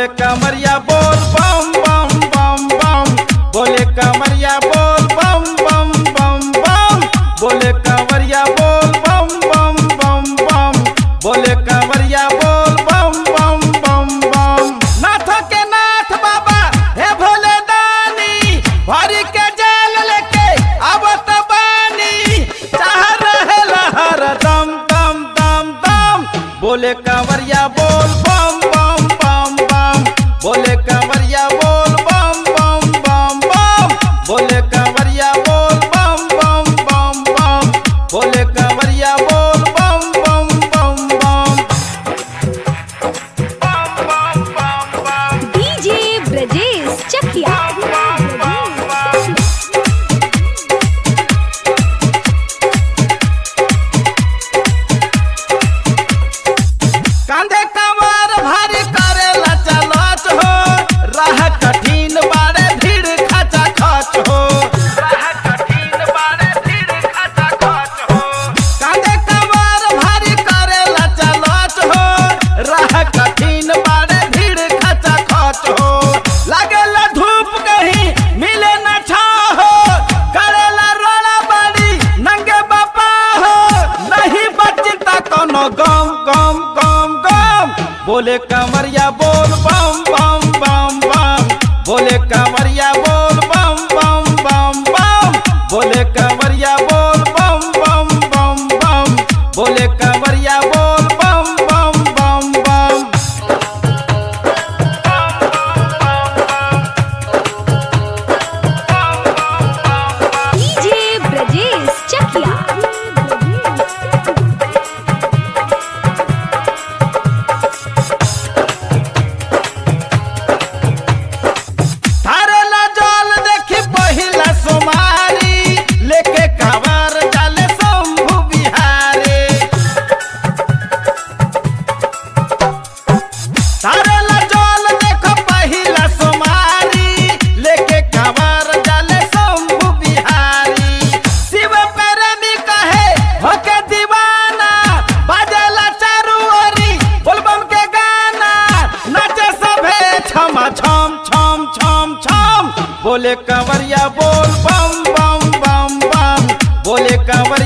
बोले कमरिया बोल बम बम बम बम बोले कमरिया बोल बम बम बम बम बोले कमरिया बोल बम बम बम बम बोले कमरिया बोल बम बम बम बम नाथ के नाथ बाबा हे भोले दानी भरी के जाल लेके आवत बानी चाह रहे लहर दम दम दम दम बोले कंवरिया बोल बम बम बम बम बोले कंवरिया बोल बम बम बम बम बोले कंवरिया बोल बम बम बम बम बोले कंवरिया बोल बम बम बम बम बम बम बम डीजे ब्रजेश चकिया कांधे कमर भारी करेला चलत हो राह कठिन बारे भीड़ खचा खच हो राह कठिन बारे भीड़ खचा खच हो कांधे कमर भारी करेला चलत हो राह कठिन बारे भीड़ खचा खच हो लागेला धूप कहीं मिले न छा हो करेला रोड़ा बाड़ी नंगे बापा हो नहीं बचता कोनो गम गम गम गम बोले कमरिया बोल बम बम बम बम बोले कमरिया बोल बम बम बम बम बोले कमरिया बोल बम बम बम बम बोले कमरिया बोल बम बम बम बम डीजे ब्रजेश चकिया थारेला जल देखी पहिला सोमारी लेके कांवर जाले शंभु बिहारी थारेला जल देखो पहिला सोमारी लेके कांवर जाले शंभु बिहारी शिव प्रेमी कहे होके दीवाना बाजेला चारू ओरी बोलबम के गाना नाचे सभे छम छम छम छम छम बोले कंवरिया बोल बम बम बम बम बोले कंवरिया